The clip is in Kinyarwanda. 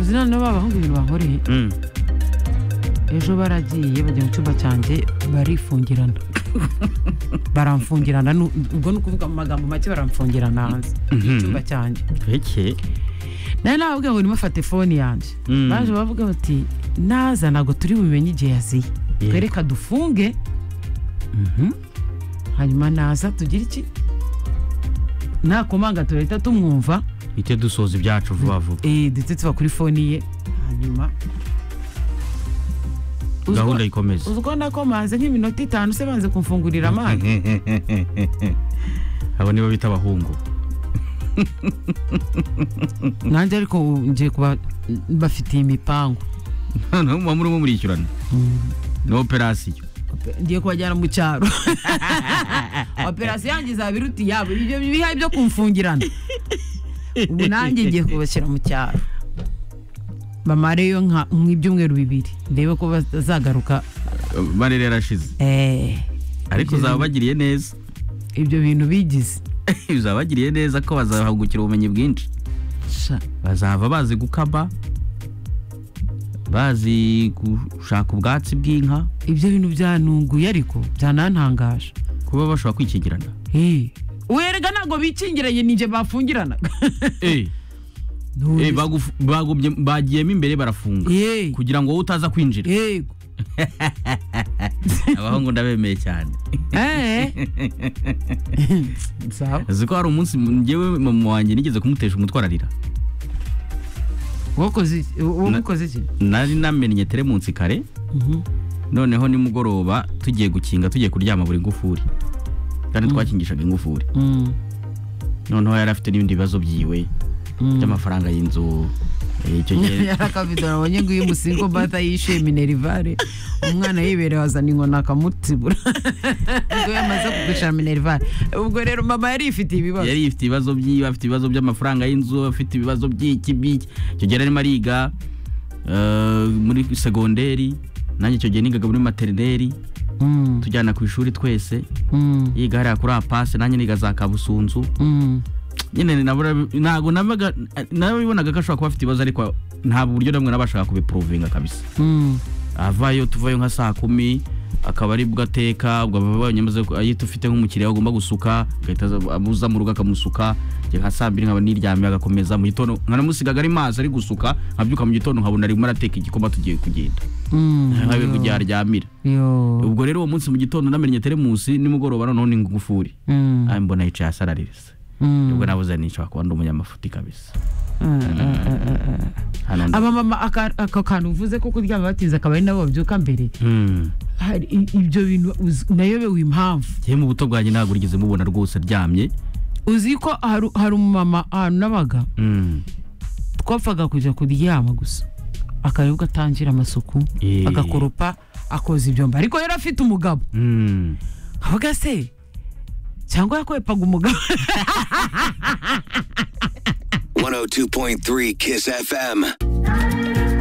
uzi noneho ba bahungu ibintu bahuriye ejo baragiye bajya mu cyumba cyanjye barifungirana baramfungirana nu- ubwo ni ukuvuga mu magambo make baramfungirana hanze y'icyumba cyanjye eke nawe nababwira ngo nimo fate fone yanjye Mm. baje bavuga bati naza ntabwo turi bubimenye igihe yaziye Yeah. twereka dufunge hanyuma naza tugire iki nakomanga tugahita tumwumva bite dusoza ibyacu vuba vuba eh, ndetse tuba kuri foni ye hanyuma Uzi ko- gahunda ikomeze uzi ko nakomanze nk'iminota itanu se banze kumfungurira amazi abo nibo bita abahungu nanjye ariko ubu ngiye kuba bafitiye imipangu noneho muba murimo murishyurana ni operasiyo ngiye kubajyana mu cyaro operasiyo yanjye izaba iruta iyabo ibyo bihaye byo kumfungirana ubu nanjye ngiye kubashyira mu cyaro bamareyo nka nk'ibyumweru bibiri ndebe ko bazagaruka barere yarashize eh, Ibyo ariko uzaba bintu- bagiriye neza ibyo bintu bigize uzaba bagiriye neza ko bazahungukira ubumenyi bwinshi Sha. bazava bazi gukaba bazi gushaka ubwatsi bw'inka ibyo bintu byanunguye ariko byanantangaje kuba bashobora kwikingirana Eh, werega ntabwo bikingiranye ninjye bafungiranaga Eh, bagufu- bagumye- bagiyemo imbere barafunga Eh, kugira ngo wowe utaza kwinjira yego abahungu ndabemeye cyane Eh. Sawa. uzi ko hari umunsi ngewe mama wanjye nigeze kumutesha umutwe ararira wakoze iki Wa- wamukoze iki nari namennye teremunsi kare Mhm. noneho nimugoroba tugiye gukinga tugiye kuryama buri ngufuri kandi twakingishaga ingufuri Mm, noneho yari afite n'ibindi bibazo byiwe mm. by'amafaranga y'inzu eh, icyo gihe yarakabidora abonye ngo uyu musingo bata yishuye minerivare umwana yibereye wazana inkoni akamutibura ubwo yamaze kugushira minerivare ubwo rero mama yari ifitiye ibibazo yari ifite ibibazo byiwe afite ibibazo by'amafaranga y'inzu afite ibibazo by'iki by'iki icyo gihe yarimo ariga eh, muri segonderi nanjye icyo gihe nigaga muri materineri Mm, tujyana ku ishuri twese mm, yiga hariya kuri apase nanjye niga za kabusunzu mm. nyine nabura- ntabwo nabaga- nabibonaga ko ashobora kuba afite ibibazo ariko nta buryo namwe nabashaga kubipuruvinga kabisa Mm, avayo tuvayo nka saa kumi akaba ari bwo ateka ubwo ababonye amaze ku- ahita ufite nk'umukiriya agomba gusuka agahita aza- amuza mu rugo akamusuka njye nka saa mbiri nkaba niryamye agakomeza mu gitondo nkanamusigaga ari mazi ari gusuka nkabyuka mu gitondo nkabona arimo arateka igikoma tugiye kugenda mm. nkabe kugihe aryamira Yo. ubwo rero uwo munsi mu gitondo namennye teremusi nimugoroba noneho ni ngufuri Mm, Ah, mbona yicaye asaraririza mm. ubwo nabuze nishobora kuba ndi umunyamafuti kabisa Mm, mm, mm, mm, mm. hano ndi- aba mama aka- aka kantu uvuze ko kuryama batinze akaba ari nabo babyuka mbere Hmm. hari i- ibyo bintu uzi- nayobewe impamvu Njyewe mu buto bwanjye ntabwo rigeze mubona rwose aryamye uzi ko hari hari umumama ahantu nabaga Hmm. twapfaga kujya kuryama gusa akaribwa atangira amasuku Eh. agakoropa akoza ibyombo ariko yari afite umugabo Hmm. avuga se cyangwa yakwepaga umugabo 102.3 Kiss FM.